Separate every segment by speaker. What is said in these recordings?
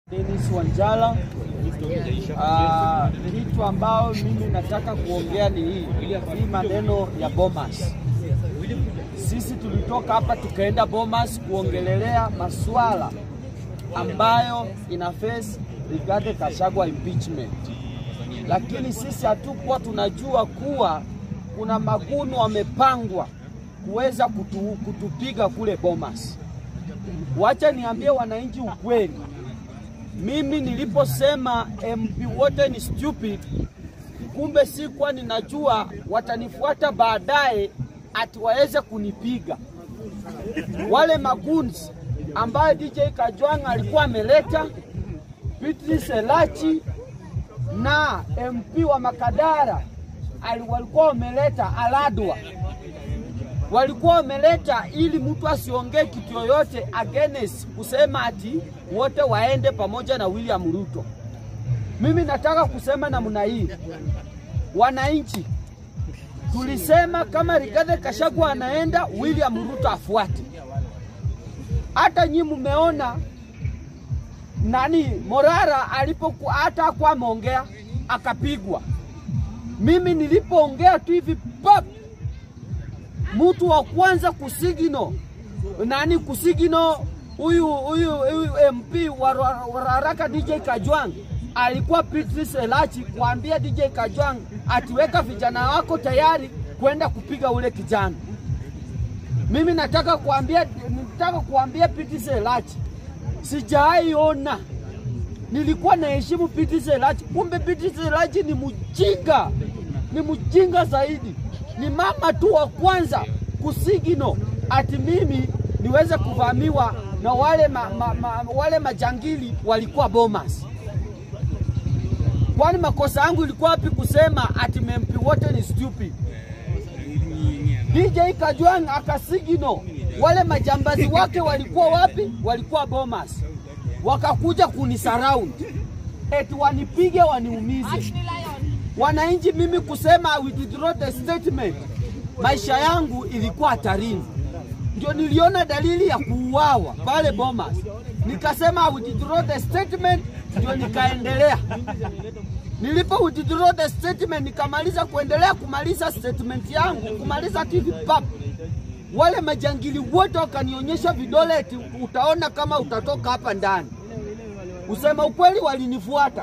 Speaker 1: Dennis Wanjala. Uh, kitu ambao mimi nataka kuongea ni hii hii maneno ya Bomas. Sisi tulitoka hapa tukaenda Bomas kuongelelea masuala ambayo ina face Rigathi Gachagua impeachment, lakini sisi hatukuwa tunajua kuwa kuna magunu wamepangwa kuweza kutu, kutupiga kule Bomas. Wacha niambie wananchi ukweli, mimi niliposema MP wote ni stupid, kumbe sikuwa ninajua watanifuata baadaye ati waweze kunipiga. Wale magunzi ambayo DJ Kajwang alikuwa ameleta, Beatrice Elachi na MP wa Makadara ali- walikuwa wameleta Aladwa walikuwa wameleta ili mtu asiongee kitu yoyote against kusema ati wote waende pamoja na William Ruto. Mimi nataka kusema namna hii, wananchi, tulisema kama Rigathi Gachagua anaenda, William Ruto afuate. Hata nyi mmeona nani Morara alipokuwa hata hakuwa ameongea akapigwa. Mimi nilipoongea tu hivi pap mtu wa kwanza kusigino nani kusigino huyu huyu huyu MP wa wa- wa haraka DJ Kajwang alikuwa Beatrice Elachi kuambia DJ Kajwang atiweka vijana wako tayari kwenda kupiga ule kijana. Mimi nataka kuambia nataka kuambia Beatrice Elachi sijaiona nilikuwa naheshimu Beatrice Elachi, kumbe Beatrice Elachi ni mjinga, ni mjinga zaidi. Ni mama tu wa kwanza kusigino ati mimi niweze kuvamiwa na wale, ma, ma, ma, wale majangili walikuwa Bomas. Kwani makosa yangu ilikuwa wapi kusema ati mempi wote ni stupid? DJ Kajwang akasigino wale majambazi wake walikuwa wapi? Walikuwa Bomas, wakakuja kunisurround eti wanipige waniumize. Wananchi, mimi kusema I withdraw the statement, maisha yangu ilikuwa hatarini. Ndio niliona dalili ya kuuawa pale Bomas, nikasema I withdraw the statement, ndio nikaendelea. Nilipo withdraw the statement, nikamaliza kuendelea kumaliza statement yangu, kumaliza TV pap, wale majangili wote wakanionyesha vidole, eti utaona kama utatoka hapa ndani. Usema ukweli, walinifuata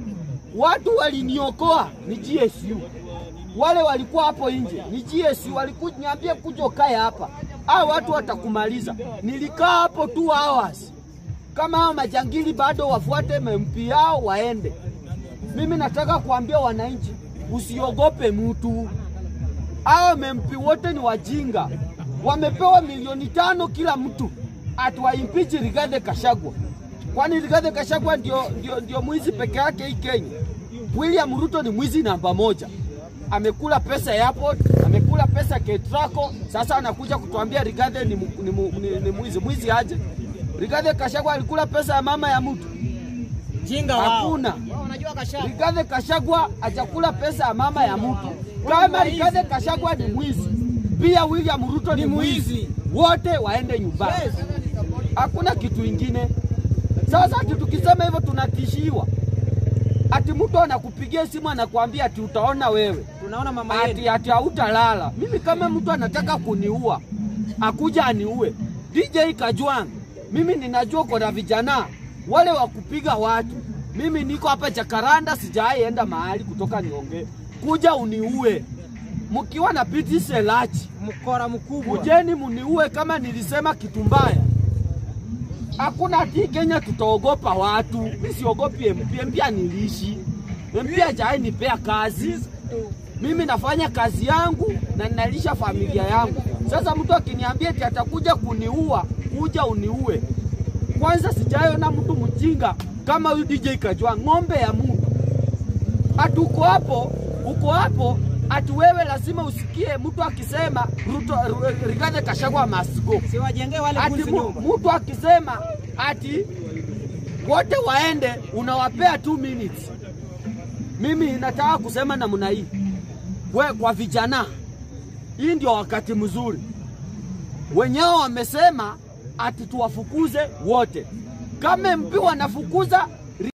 Speaker 1: watu waliniokoa ni GSU, wale walikuwa hapo nje ni GSU, walikunyambia kuja ukae hapa, hao watu watakumaliza. Nilikaa hapo two hours, kama hao majangili bado wafuate MP yao waende. Mimi nataka kuambia wananchi, usiogope mtu. Hao MP wote ni wajinga, wamepewa milioni tano kila mtu, atuwaimpichi Rigathi Gachagua. Kwani Rigathi Gachagua ndio, ndio, ndio mwizi peke yake hii Kenya? William Ruto ni mwizi namba moja, amekula pesa ya airport, amekula pesa Ketraco. Sasa anakuja kutuambia Rigathi ni, mu- ni, mu- ni, ni mwizi. Mwizi aje? Rigathi Gachagua alikula pesa ya mama ya mtu?
Speaker 2: Jinga wao.
Speaker 1: Hakuna.
Speaker 2: Unajua kasha.
Speaker 1: Rigathi Gachagua hajakula pesa ya mama ya mtu. Kama Rigathi Gachagua ni mwizi, pia William Ruto ni
Speaker 2: Ni mwizi.
Speaker 1: mwizi, wote waende nyumbani.
Speaker 2: Yes.
Speaker 1: Hakuna kitu ingine. Sasa ati tukisema hivyo tunatishiwa, ati mtu anakupigia simu anakuambia ati utaona wewe,
Speaker 2: Tunaona mama
Speaker 1: ati
Speaker 2: yetu.
Speaker 1: ati hautalala. Mimi kama mtu anataka kuniua akuja aniue. DJ Kajwang, mimi ninajua kuna vijana wale wa kupiga watu. Mimi niko hapa Jakaranda, sijawahi enda mahali kutoka niongee, kuja uniue mkiwa na Beatrice Elachi
Speaker 2: Mkora mkubwa.
Speaker 1: kujeni muniue kama nilisema kitu mbaya. Hakuna ati Kenya tutaogopa watu. Mimi siogopi MP, MP anilishi. MP hajawahi nipea kazi. Mimi nafanya kazi yangu na ninalisha familia yangu. Sasa mtu akiniambia eti atakuja kuniua, kuja uniue. Kwanza sijaona mtu mjinga kama huyu DJ Kajwang, ng'ombe ya Mungu. Ati uko hapo, uko hapo, ati wewe lazima usikie mtu akisema Ruto, Ru- Rigathi Gachagua must go.
Speaker 2: Si wajengee wale
Speaker 1: Ati
Speaker 2: gunzi
Speaker 1: mu-
Speaker 2: nyumba.
Speaker 1: mtu akisema ati wote waende, unawapea 2 minutes. Mimi nataka kusema namna hii, we kwa vijana, hii ndio wakati mzuri. Wenyewe wamesema ati tuwafukuze wote. Kama MP wanafukuza